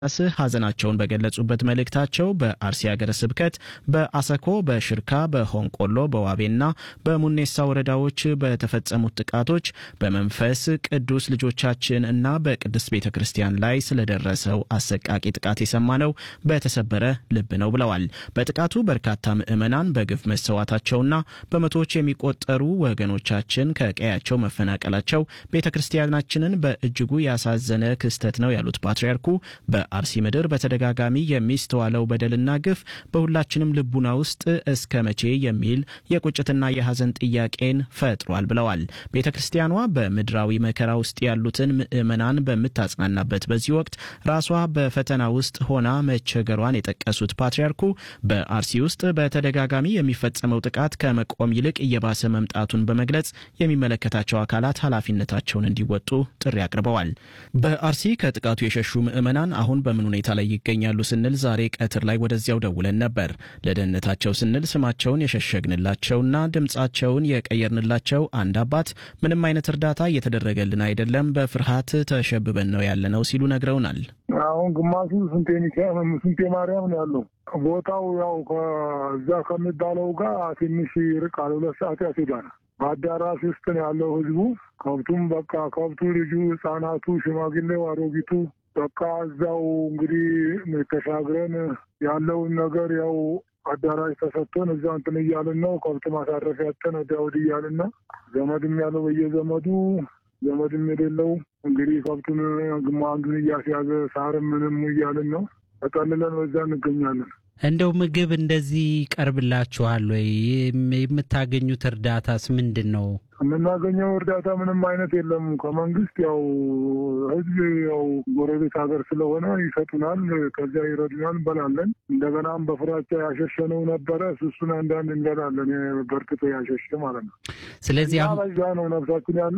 ስ ሐዘናቸውን በገለጹበት መልእክታቸው በአርሲ ሀገረ ስብከት በአሰኮ፣ በሽርካ፣ በሆንቆሎ፣ በዋቤና በሙኔሳ ወረዳዎች በተፈጸሙት ጥቃቶች በመንፈስ ቅዱስ ልጆቻችን እና በቅድስት ቤተ ክርስቲያን ላይ ስለደረሰው አሰቃቂ ጥቃት የሰማነው በተሰበረ ልብ ነው ብለዋል። በጥቃቱ በርካታ ምዕመናን በግፍ መሰዋታቸውና በመቶዎች የሚቆጠሩ ወገኖቻችን ከቀያቸው መፈናቀላቸው ቤተ ክርስቲያናችንን በእጅጉ ያሳዘነ ክስተት ነው ያሉት ፓትርያርኩ በአርሲ ምድር በተደጋጋሚ የሚስተዋለው በደልና ግፍ በሁላችንም ልቡና ውስጥ እስከ መቼ የሚል የቁጭትና የሐዘን ጥያቄን ፈጥሯል ብለዋል። ቤተ ክርስቲያኗ በምድራዊ መከራ ውስጥ ያሉትን ምዕመናን በምታጽናናበት በዚህ ወቅት ራሷ በፈተና ውስጥ ሆና መቸገሯን የጠቀሱት ፓትርያርኩ በአርሲ ውስጥ በተደጋጋሚ የሚፈጸመው ጥቃት ከመቆም ይልቅ እየባሰ መምጣቱን በመግለጽ የሚመለከታቸው አካላት ኃላፊነታቸውን እንዲወጡ ጥሪ አቅርበዋል። በአርሲ ከጥቃቱ የሸሹ ምዕመናን አሁን በምን ሁኔታ ላይ ይገኛሉ ስንል ዛሬ ቀትር ላይ ወደዚያው ደውለን ነበር። ለደህንነታቸው ስንል ስማቸውን የሸሸግንላቸውና ድምፃቸውን የቀየርንላቸው አንድ አባት ምንም አይነት እርዳታ እየተደረገልን አይደለም፣ በፍርሃት ተሸብበን ነው ያለነው ሲሉ ነግረውናል። አሁን ግማሹ ስንቴ ሚካኤል ስንቴ ማርያም ነው ያለው። ቦታው ያው ከዛ ከሚባለው ጋር ትንሽ ይርቃል። ሁለት ሰዓት ያስሄዳል። በአዳራሽ ውስጥ ነው ያለው ህዝቡ። ከብቱም በቃ ከብቱ፣ ልጁ፣ ህጻናቱ፣ ሽማግሌው፣ አሮጊቱ በቃ እዛው እንግዲህ ተሻግረን ያለውን ነገር ያው አዳራሽ ተሰጥቶን እዛ እንትን እያልን ነው። ከብት ማሳረፍ ያጠን ወዲያ ወዲህ እያልን ነው። ዘመድም ያለው በየዘመዱ ዘመድም የሌለው እንግዲህ ከብቱን ግማ አንዱን እያስያዘ ሳርም ምንም እያልን ነው። ተጠልለን በዛ እንገኛለን። እንደው ምግብ እንደዚህ ይቀርብላችኋል ወይ? የምታገኙት እርዳታስ ምንድን ነው? የምናገኘው እርዳታ ምንም አይነት የለም ከመንግስት። ያው ህዝብ ያው ጎረቤት ሀገር ስለሆነ ይሰጡናል፣ ከዚያ ይረዱናል፣ እንበላለን። እንደገናም በፍራቻ ያሸሸነው ነበረ እሱን አንዳንድ እንበላለን፣ በርክቶ ያሸሸ ማለት ነው። ስለዚህ እና በዛ ነው ነፍሳችን ያለ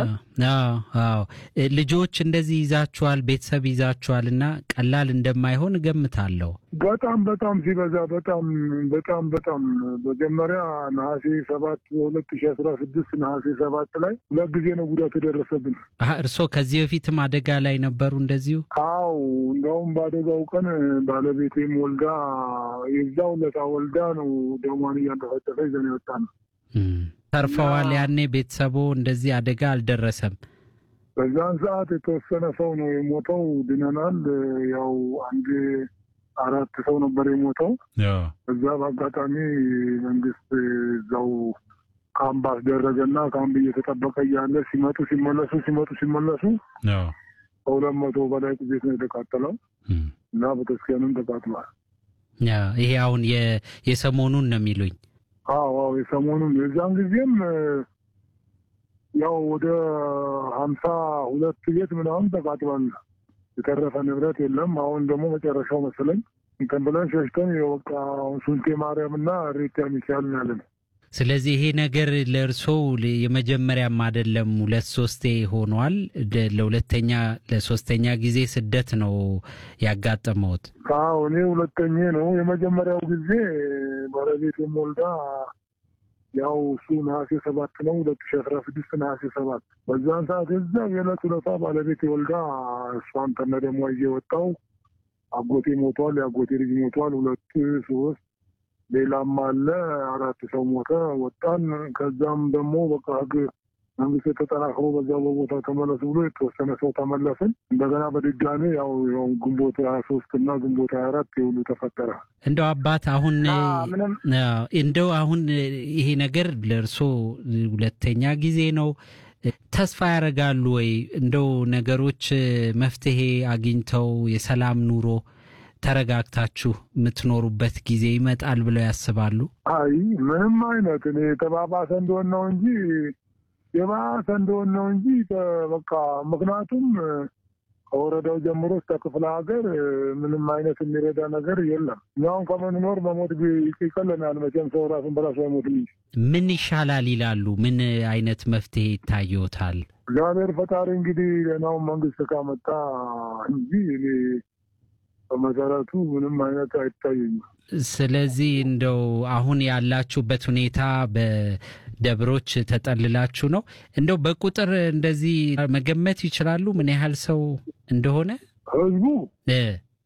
አዎ ልጆች እንደዚህ ይዛችኋል፣ ቤተሰብ ይዛችኋል እና ቀላል እንደማይሆን እገምታለሁ። በጣም በጣም ሲበዛ በጣም በጣም በጣም መጀመሪያ ነሐሴ ሰባት ሁለት ሺ አስራ ስድስት ነሐሴ ሰባት ላይ ሁለት ጊዜ ነው ጉዳት የደረሰብን። እርስዎ ከዚህ በፊትም አደጋ ላይ ነበሩ እንደዚሁ? አው እንደውም በአደጋው ቀን ባለቤቴም ወልዳ የዛው ለታ ወልዳ ነው ደሟን እያንጠፈጠፈ ይዘን የወጣ ነው። ተርፈዋል። ያኔ ቤተሰቦ እንደዚህ አደጋ አልደረሰም። በዛን ሰዓት የተወሰነ ሰው ነው የሞተው፣ ድነናል። ያው አንድ አራት ሰው ነበር የሞተው። እዛ በአጋጣሚ መንግስት እዛው ካምፕ አስደረገና ካምፕ እየተጠበቀ እያለ ሲመጡ ሲመለሱ ሲመጡ ሲመለሱ ከሁለት መቶ በላይ ቤት ነው የተቃጠለው እና ቤተክርስቲያንም ተቃጥሏል። ይሄ አሁን የሰሞኑን ነው የሚሉኝ? አዎ አዎ የሰሞኑን የዛን ጊዜም ያው ወደ ሀምሳ ሁለት ቤት ምናምን ተቃጥሏል። የተረፈ ንብረት የለም። አሁን ደግሞ መጨረሻው መሰለኝ እንትን ብለን ሸሽተን የወቃ ሱንቴ ማርያም እና ሬታ ሚካኤል ያለን። ስለዚህ ይሄ ነገር ለእርስዎ የመጀመሪያም አይደለም፣ ሁለት ሶስቴ ሆኗል። ለሁለተኛ ለሶስተኛ ጊዜ ስደት ነው ያጋጠመውት? አዎ እኔ ሁለተኛ ነው። የመጀመሪያው ጊዜ ባለቤቴም ወልዳ ያው እሱ ነሐሴ ሰባት ነው ሁለት ሺ አስራ ስድስት ነሐሴ ሰባት በዛን ሰዓት እዛ የዕለት ሁለታ ባለቤቴ ወልዳ እሷን ከነ ደሟ ይዤ ወጣው። አጎቴ ሞቷል፣ የአጎቴ ልጅ ሞቷል። ሁለት ሶስት ሌላም አለ አራት ሰው ሞተ። ወጣን። ከዛም ደግሞ በቃ ህግ መንግስት የተጠናክሮ በዛ በቦታ ተመለሱ ብሎ የተወሰነ ሰው ተመለስን። እንደገና በድጋሚ ያው ያው ግንቦት ሀያ ሶስት እና ግንቦት ሀያ አራት የሁሉ ተፈጠረ። እንደው አባት አሁን ምንም እንደው አሁን ይሄ ነገር ለእርሶ ሁለተኛ ጊዜ ነው። ተስፋ ያደርጋሉ ወይ እንደው ነገሮች መፍትሄ አግኝተው የሰላም ኑሮ ተረጋግታችሁ የምትኖሩበት ጊዜ ይመጣል ብለው ያስባሉ? አይ ምንም አይነት እኔ የተባባሰ እንደሆን ነው እንጂ የባሰ እንደሆን ነው እንጂ በቃ ምክንያቱም ከወረዳው ጀምሮ እስከ ክፍለ ሀገር ምንም አይነት የሚረዳ ነገር የለም። እኛውን ከምንኖር መሞት ይቀለናል። መቼም ሰው ራሱን በራሱ አይሞትም እንጂ ምን ይሻላል ይላሉ? ምን አይነት መፍትሄ ይታየዎታል? እግዚአብሔር ፈጣሪ እንግዲህ ሌናውን መንግስት ካመጣ እንጂ እኔ በመሰረቱ ምንም አይነት አይታየኝም። ስለዚህ እንደው አሁን ያላችሁበት ሁኔታ በደብሮች ተጠልላችሁ ነው። እንደው በቁጥር እንደዚህ መገመት ይችላሉ ምን ያህል ሰው እንደሆነ? ህዝቡ እ